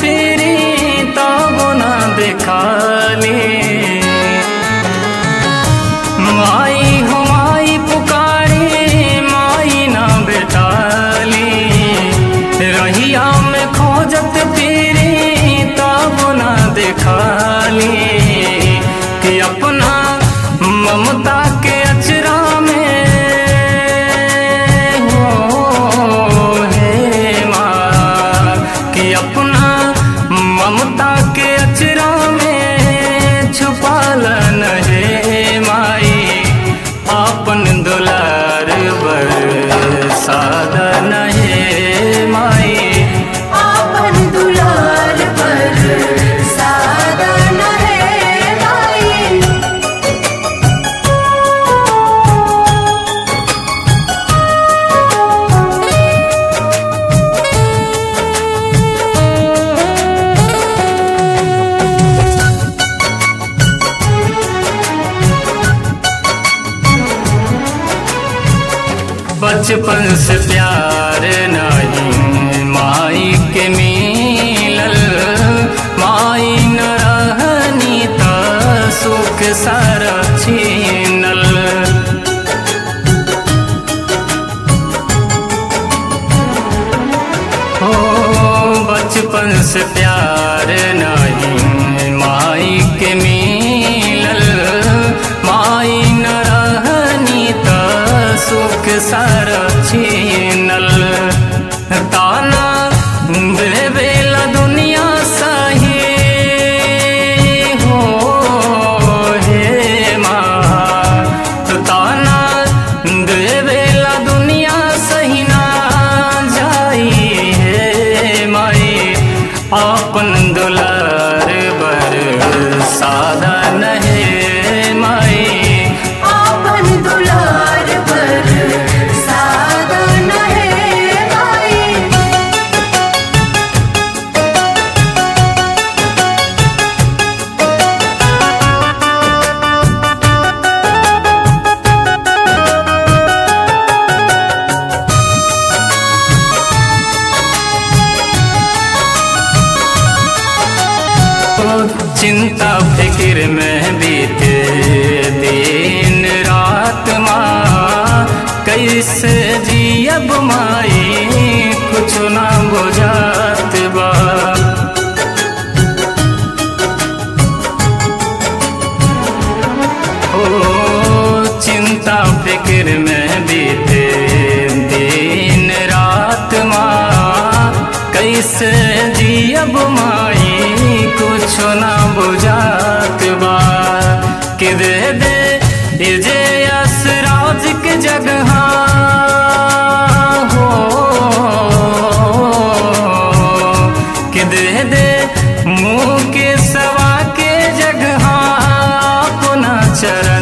फिरी तब ना देखाली माई हो माई पुकारी माई ना बेटाली रहिया में खोजत फिरी तब ना देखाली कि अपना ममता के अचरा में हो हे माँ कि अपना ममता के अचरा में छुपाल हे माई आपन दुलार बर साधन हे माई आपन दुलार पर साधन है माई बचपन से प्यार नहीं माई के मिलल माई न रहनी त सुख सारा छीनल हो बचपन से प्यार नहीं माई के मिलल माई न रहनी त सुख सारा छीनल ताना देवेला दुनिया सही हो हे माँ ताना देवेला दुनिया सही ना जाई हे माई आपन दुलार बर साधन हे माई आपन दुलार पर साधन है माई चिंता फिक्र में बीते दिन रात माँ कैसे जियब माई कुछ ना बुझात बा ओ चिंता फिक्र में बीते दिन रात माँ कैसे जियब माई कुछ ना बुझात बा कि दे दे ये जे असराज के जगह हो कि दे दे मुँह के सवा के जगह अपना चरण